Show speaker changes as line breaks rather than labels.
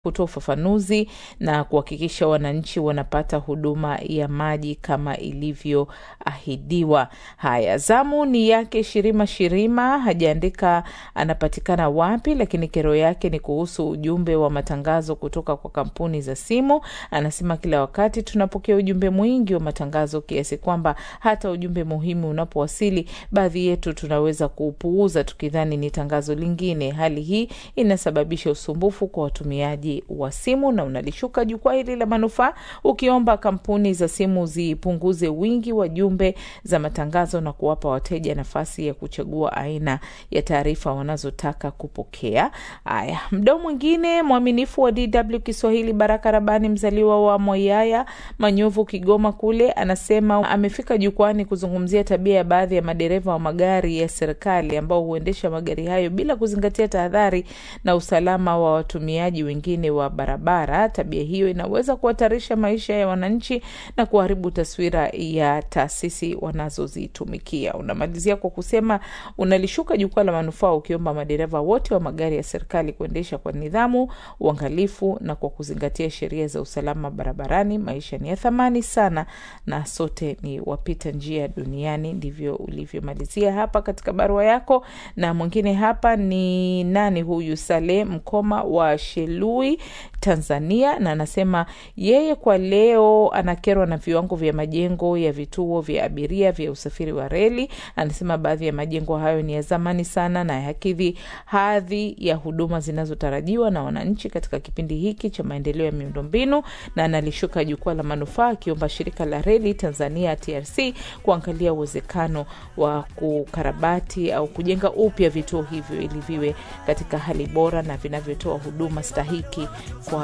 kutoa ufafanuzi na kuhakikisha wananchi wanapata huduma ya maji kama ilivyoahidiwa. Haya, zamu ni yake Shirima Shirima, hajaandika anapatikana wapi, lakini kero yake ni kuhusu ujumbe wa matangazo kutoka kwa kampuni za simu. Anasema kila wakati tunapokea ujumbe mwingi wa matangazo kiasi kwamba hata ujumbe muhimu unapowasili, baadhi yetu tunaweza kuupuuza tukidhani ni tangazo lingine. Hali hii inasababisha usumbufu kwa watumiaji wa simu na unalishuka jukwaa hili la manufaa ukiomba kampuni za simu zipunguze wingi wa jumbe za matangazo na kuwapa wateja nafasi ya kuchagua aina ya taarifa wanazotaka kupokea. Haya, mdau mwingine mwaminifu wa DW Kiswahili, Baraka Rabani, mzaliwa wa Moyaya Manyovu, Kigoma kule, anasema amefika jukwani kuzungumzia tabia ya baadhi ya madereva wa magari ya serikali ambao huendesha magari hayo bila kuzingatia tahadhari na usalama wa watumiaji wengine wa barabara. Tabia hiyo inaweza kuhatarisha maisha ya wananchi na kuharibu taswira ya taasisi wanazozitumikia. Unamalizia kwa kusema unalishuka jukwaa la manufaa ukiomba madereva wote wa magari ya serikali kuendesha kwa nidhamu, uangalifu na kwa kuzingatia sheria za usalama barabarani. Maisha ni ya thamani sana na sote ni wapita njia duniani. Ndivyo ulivyomalizia hapa katika barua yako. Na mwingine hapa ni nani huyu? Saleh Mkoma wa Shelui Tanzania, na anasema yeye kwa leo anakerwa na viwango vya majengo ya vituo vya abiria vya usafiri wa reli. Anasema baadhi ya majengo hayo ni ya zamani sana na hayakidhi hadhi ya huduma zinazotarajiwa na wananchi katika kipindi hiki cha maendeleo ya miundombinu, na analishuka jukwaa la manufaa akiomba shirika la reli Tanzania TRC kuangalia uwezekano wa kukarabati au kujenga upya vituo hivyo ili viwe katika hali bora na vinavyotoa huduma stahiki kwa